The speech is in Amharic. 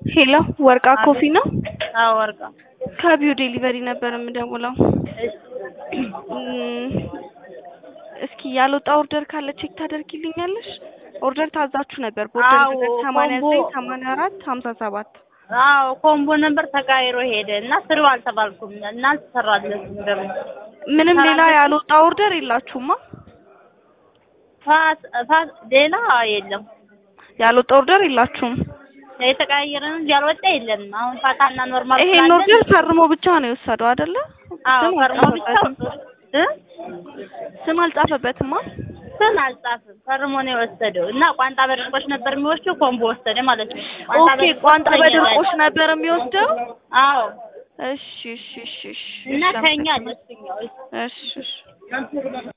ሄሎ ወርቃ ኮፊ ነው? አዎ ወርቃ ከቢው ዴሊቨሪ ነበር የምደውለው። እሺ እም፣ እስኪ ያልወጣ ኦርደር ካለ ቼክ ታደርጊልኛለሽ? ኦርደር ታዛችሁ ነበር በኦርደር አዎ፣ ቁጥር ሰማንያ ኮምቦ- ዘጠኝ ሰማንያ አራት ሀምሳ ሰባት አዎ ኮምቦ ነበር ተቃይሮ ሄደ እና ስሪው አልተባልኩም እና አልተሰራለትም ደግሞ ምንም ሌላ ሰራለች። ያልወጣ ኦርደር የላችሁማ? ፋስ ፋስ ሌላ የለም ያልወጣ ኦርደር የላችሁም? የተቀያየረ ነው እንጂ ያልወጣ የለም። አሁን ፋታና ኖርማል ይሄን ስላለ- ኦርደር ፈርሞ ብቻ ነው የወሰደው አይደለ? አዎ ስም ፈርሞ ብቻ አልጻፈበትም። እ ስም አልጻፈበትማ። ስም አልጻፍም ፈርሞ ነው የወሰደው እና ቋንጣ በድርቆሽ ነበር የሚወስደው ኮምቦ ወሰደ ማለት ነው። ኦኬ በድርቆሽ ቋንጣ ከኛ በድርቆሽ ላይ- ነበር የሚወስደው? አዎ እሺ እሺ እሺ እሺ እና እሺ፣ ከኛ ለሱኛው እሺ እሺ